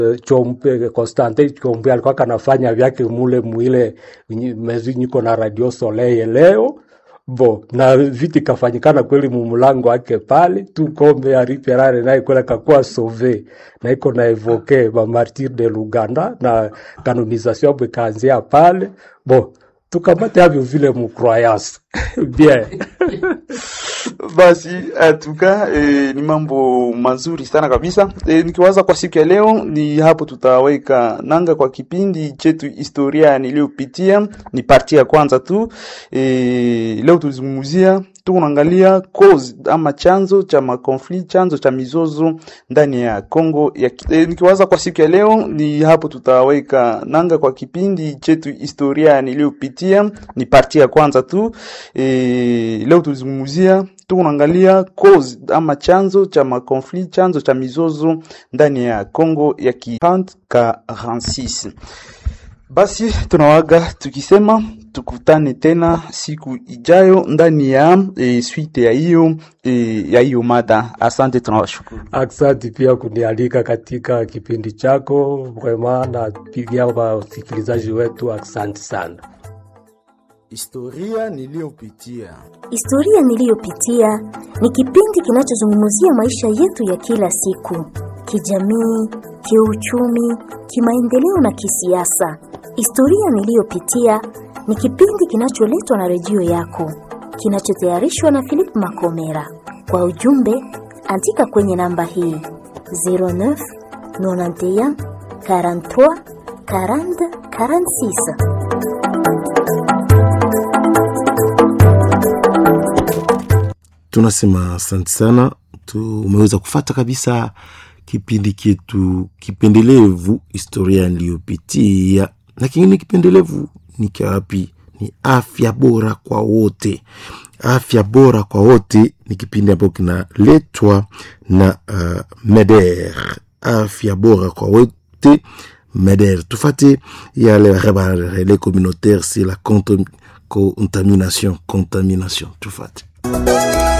Chompe Constantin Chompe alikuwa kanafanya vyake mule mwile mezi niko na Radio Soleil leo bo na viti kafanyikana kweli mumulango wake pale tu kombe ya riperare naye kwela kakuwa sauve na iko na evoke ba martir de Luganda na kanonisation yabo ikaanzia pale bo tukamate avyo vile mcroyance bien Basi atuka e, ni mambo mazuri sana kabisa e, nikiwaza kwa siku ya leo ni hapo tutaweka nanga kwa kipindi chetu historia niliyopitia. Ni parti ya kwanza tu e, leo tulizungumzia tunaangalia cause ama chanzo cha makonfli, chanzo cha mizozo ndani ya Kongo ya e, nikiwaza kwa siku ya leo ni hapo tutaweka nanga kwa kipindi chetu historia niliyopitia. Ni parti ya kwanza tu e, leo tulizungumzia tunaangalia cause ama chanzo cha makonfli, chanzo cha mizozo ndani ya Kongo ya kipand ka 46. Basi tunawaga tukisema tukutane tena siku ijayo ndani ya e, suite ya hiyo e, ya hiyo mada. Asante, tunawashukuru. Aksanti pia kunialika katika kipindi chako, vrema napigia wasikilizaji wetu aksanti sana. Historia niliyopitia. Historia niliyopitia ni kipindi kinachozungumzia maisha yetu ya kila siku, kijamii, kiuchumi, kimaendeleo na kisiasa. Historia niliyopitia ni kipindi kinacholetwa na redio yako, kinachotayarishwa na Philip Makomera. Kwa ujumbe, andika kwenye namba hii 09 91 43 40 46. Tunasema asante sana, tumeweza kufata kabisa kipindi chetu kipendelevu, historia niliyopitia. Na kingine kipendelevu ni kiwapi? Ni afya bora kwa wote. Afya bora kwa wote ni kipindi ambacho kinaletwa na uh, MEDER. Afya bora kwa wote MEDER. Tufate yale relais communautaire, c'est la contamination, contamination. Tufate